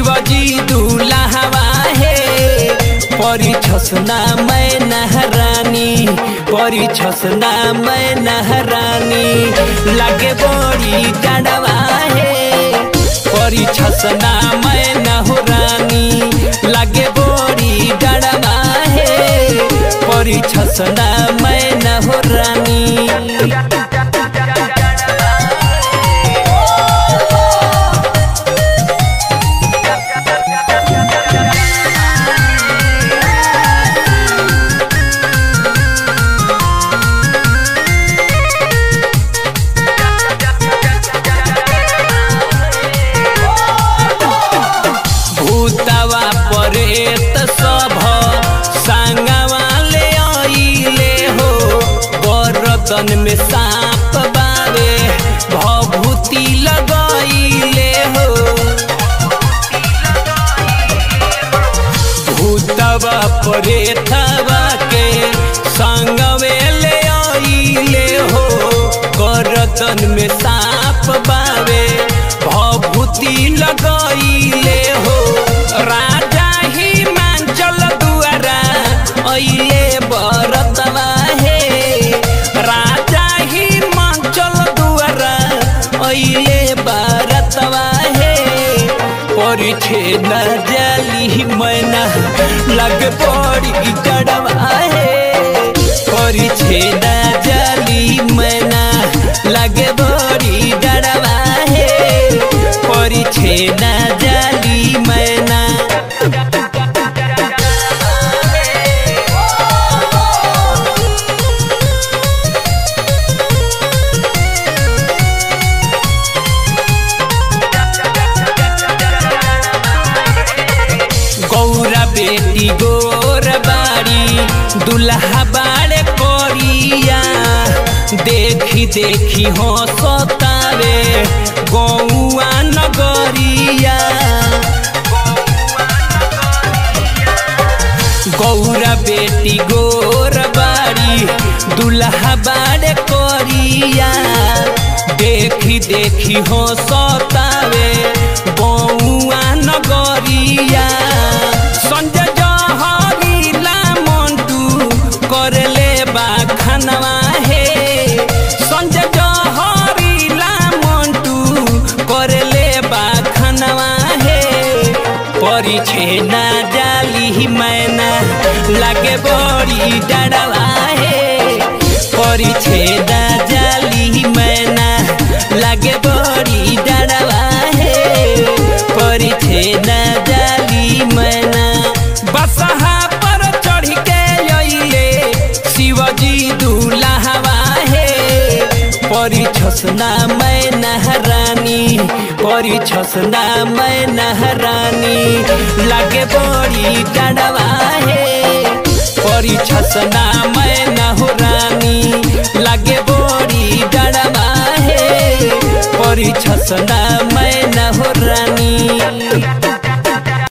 शिवजी दूल्हा हे परी छसना मैं नहरानी परी छसना मैं नहरानी लागे बड़ी डड़वा हे परी छसना मैं नहरानी लागे बड़ी डड़वा हे परी छसना मैं नहरानी भूतवा परेत सब संगवा ले आइले हो गरदन में सांप बावे भभूति लगाइले हो भूतवा परेतवा के संगवे ले आइले हो गरदन में सांप बावे भभूति लगाइले हो राजा ही मांचल दुआरा अइले बरतवा हे राजा ही मांचल दुआरा अइले बरतवा हे परिछे न जली मैना लग पड़ी डड़वा हे परिछे न जली मैना लग बड़ी डड़वा हे परिछे न जली मैना गौरा बेटी गोर बाड़ी दुल्हा बाड़े कोरिया देखी देखी हो सतावे गौआ नगरिया गौरा बेटी गोर बाड़ी दुल्हा बाड़े कोरिया देखी देखी हो सतावे गौआ नगरिया संजय जहरीला मंटू करले बा खनवा हे संजय जहरीला मंटू करले बा खनवा हे परिछे ना जाली मैना लागे बड़ी डड़वा हे परिछे ना जाली मैना लागे बड़ी डड़वा हे परिछे ना जाली मैना बसहा पर चढ़ के अइले शिवजी दूल्हा हे परी छसना मैं नहरानी परी छसना मैं नहरानी लागे बड़ी डड़वा हे परी छसना मैं नहरानी लागे बड़ी डड़वा हे परी छसना मैं नहरानी